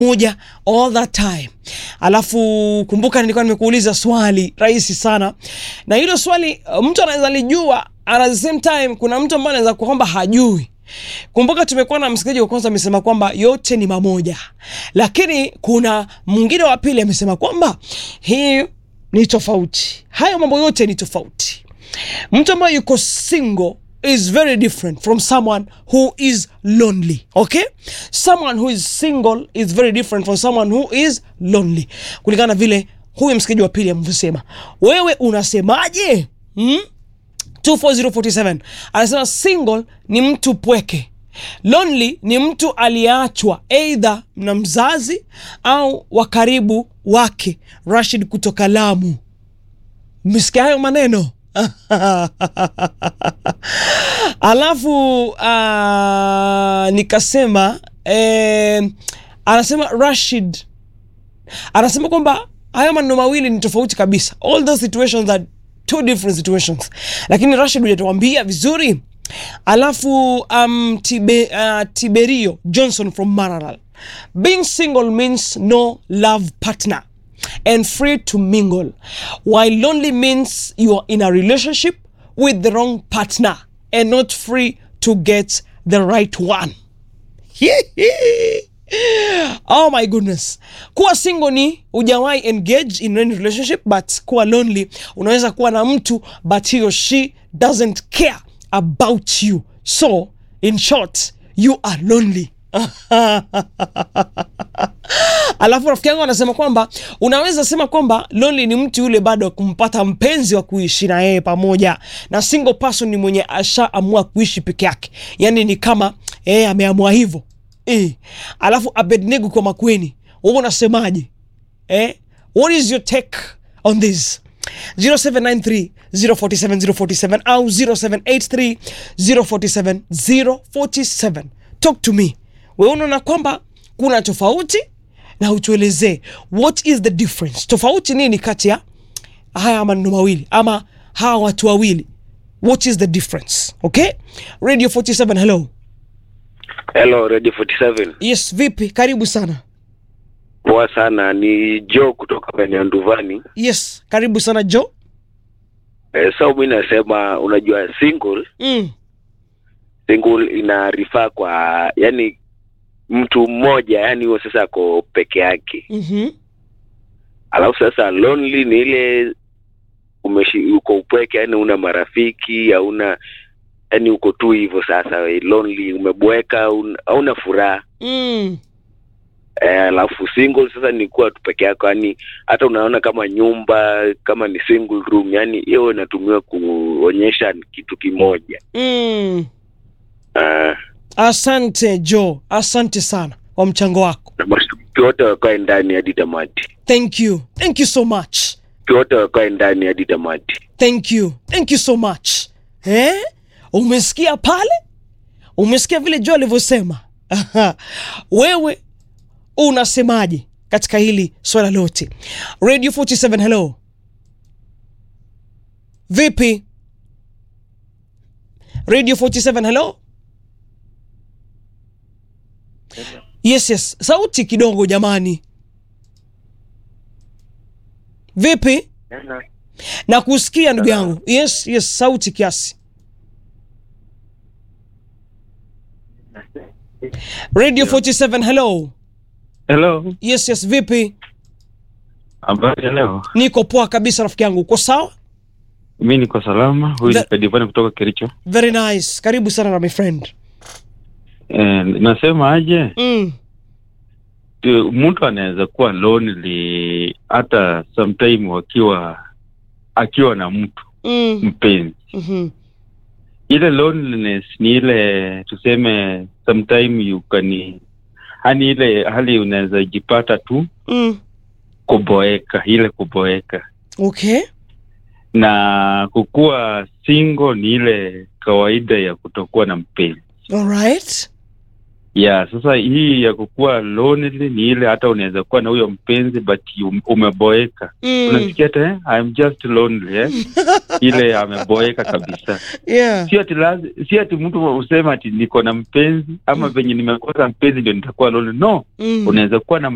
moja all that time. Alafu kumbuka, nilikuwa nimekuuliza swali rahisi sana, na hilo swali uh, mtu anaweza lijua, and at the same time kuna mtu ambaye anaweza kuwa kwamba hajui. Kumbuka tumekuwa na msikilizaji wa kwanza amesema kwamba yote ni mamoja, lakini kuna mwingine wa pili amesema kwamba hii ni tofauti, hayo mambo yote ni tofauti. Mtu ambaye yuko single is very different from someone who is lonely okay someone who is single is very different from someone who is lonely kulingana na vile huyu msikiji wa pili amevyosema wewe unasemaje hmm? 24047 anasema single ni mtu pweke lonely ni mtu aliyeachwa eidha na mzazi au wa karibu wake rashid kutoka lamu mmesikia hayo maneno alafu uh, nikasema eh, anasema rashid anasema kwamba hayo maneno mawili ni tofauti kabisa all those situations are two different situations lakini rashid hujatuambia vizuri alafu um, tibe, uh, tiberio johnson from mararal being single means no love partner and free to mingle while lonely means you are in a relationship with the wrong partner and not free to get the right one oh my goodness kuwa single ni ujawahi engage in any relationship but kuwa lonely unaweza kuwa na mtu but he or she doesn't care about you so in short you are lonely alafu rafiki yangu anasema kwamba unaweza sema kwamba lonely ni mtu yule bado kumpata mpenzi wa kuishi na yeye pamoja na single person ni mwenye ashaamua kuishi peke yake yani ni kama yeye ameamua hivyo e. alafu abednego kwa makweni wewe unasemaje eh? what is your take on this 0793 047 047 au 0783 047 047 talk to me wewe unaona kwamba kuna tofauti na utuelezee what is the difference tofauti nini kati ya haya maneno mawili ama hawa watu wawili what is the difference okay radio 47 hello Hello, Radio 47. yes vipi karibu sana Poa sana, ni Joe kutoka maeneo ya Nduvani. yes karibu sana jo Eh, so mi nasema unajua single mm. single ina rifaa kwa yani mtu mmoja yani huo sasa ako peke yake mm-hmm. alafu sasa lonely ni ile umeshi uko upweke yani una marafiki hauna yani uko tu hivyo sasa we, lonely umebweka hauna- hauna furaha mm. Eh, alafu single sasa ni kuwa tu peke yako yani hata unaona kama nyumba kama ni single room yani hiyo inatumiwa kuonyesha ni kitu kimoja mm. uh, asante jo asante sana kwa mchango wako na mashabiki wote wakae ndani hadi tamati thank you thank you so much wote wakae ndani hadi tamati thank you thank you so much eh? umesikia pale umesikia vile jo alivyosema Aha. wewe unasemaje katika hili swala lote radio 47 hello vipi radio 47 hello yes yes sauti kidogo jamani vipi na kusikia ndugu yangu yes yes sauti kiasi radio 47 hello Hello, yes yes vipi habari ya leo? niko poa kabisa rafiki yangu uko sawa Mi niko salama. Huyu The- ni Kadivani kutoka Kericho. very nice karibu sana na my friend Eh, nasema aje, mm. tu- mtu anaweza kuwa lonely hata sometime wakiwa akiwa na mtu Mm. mpenzi. Mm-hmm. Ile loneliness ni ile tuseme, sometime you can, hani ile hali unaweza jipata tu Mm. kuboeka, ile kuboeka okay na kukuwa single ni ile kawaida ya kutokuwa na mpenzi. alright ya sasa hii ya kukuwa lonely ni ile hata unaweza kuwa na huyo mpenzi but you- umeboeka mm. unasikia hata eh, I'm just lonely eh? ile ameboeka kabisa yeah si ati lazi- si ati mtu usema ati niko na mpenzi ama venye nimekosa mpenzi ndio nitakuwa lonely no mm. unaweza kuwa na